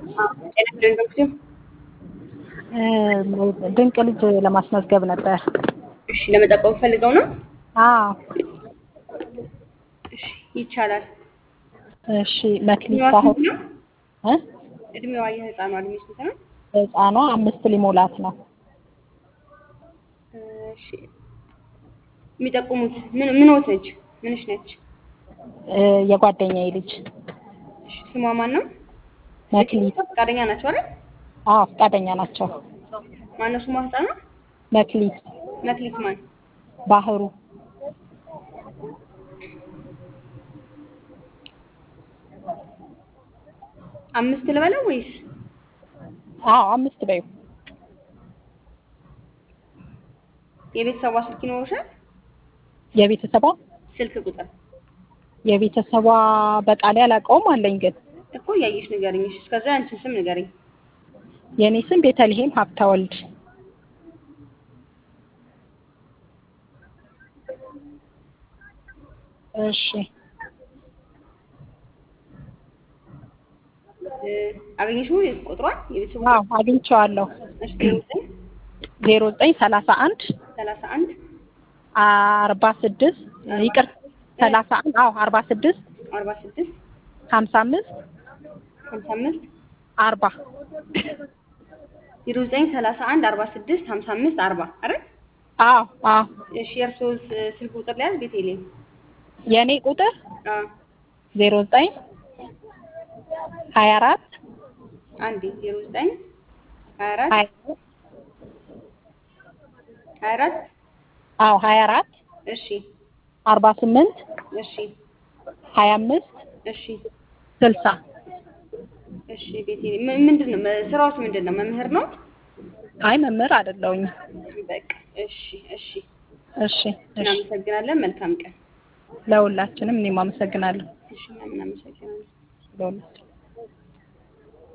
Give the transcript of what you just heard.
ጤና ዶክተር ድንቅ ልጅ ለማስመዝገብ ነበር። እሺ ለመጠቆም ፈልገው ነው? አዎ እሺ ይቻላል። እሺ መክሊት እድሜዋ ሳህል ስንት ነው? እ እድሜዋ የህፃኗ እድሜ ስንት ነው? ህፃኗ አምስት ሊሞላት ነው። እሺ የሚጠቁሙት ምን ምንዎት ነች? ምንሽ ነች? እ የጓደኛዬ ልጅ እሺ ስሟ ማን ነው? መክሊት። ፈቃደኛ ናቸው አይደል? አዎ ፈቃደኛ ናቸው። ማነው ስሟ ህፃኗ? መክሊት መክሊት ማን? ባህሩ አምስት ልበለው ወይስ አዎ አምስት በይው። የቤተሰቧ ስልክ ይኖርሻል? የቤተሰቧ ስልክ ቁጥር የቤተሰቧ በቃሌ አላውቀውም አለኝ ግን እኮ እያየሽ ንገሪኝ። እሺ እስከዛ ያንቺን ስም ንገሪኝ። የእኔ ስም ቤተልሔም ሀብተወልድ እሺ እ አገኘሽው ቁጥሯን የቤተሰቡ አዎ አግኝቼዋለሁ እሺ ዜሮ ዘጠኝ ዜሮ ዘጠኝ ሰላሳ አንድ ሰላሳ አንድ አርባ ስድስት ይቅር ሰላሳ አንድ አዎ አርባ ስድስት አርባ ስድስት ሀምሳ አምስት ሀምሳ አምስት አርባ ዜሮ ዘጠኝ ሰላሳ አንድ አርባ ስድስት ሀምሳ አምስት አርባ አይደል? አዎ አዎ እሺ የእርስዎ ስ- ስልክ ቁጥር ሊያዝ ቤቴሌም የእኔ ቁጥር አዎ ዜሮ ዘጠኝ ሀያ አራት አንዴ ዜሮ ዘጠኝ ሀያ አራት ሀያ ሀያ አራት አዎ ሀያ አራት እሺ አርባ ስምንት እሺ ሀያ አምስት እሺ ስልሳ እሺ ቤቴሌም ም- ምንድን ነው መ- ስራዎት ምንድን ነው? መምህር ነው? አይ መምህር አይደለሁኝ በቃ እሺ እሺ እሺ እሺ እናመሰግናለን። መልካም ቀን። ለሁላችንም እኔም አመሰግናለሁ እሺ እናመሰግናለን። ለሁላችን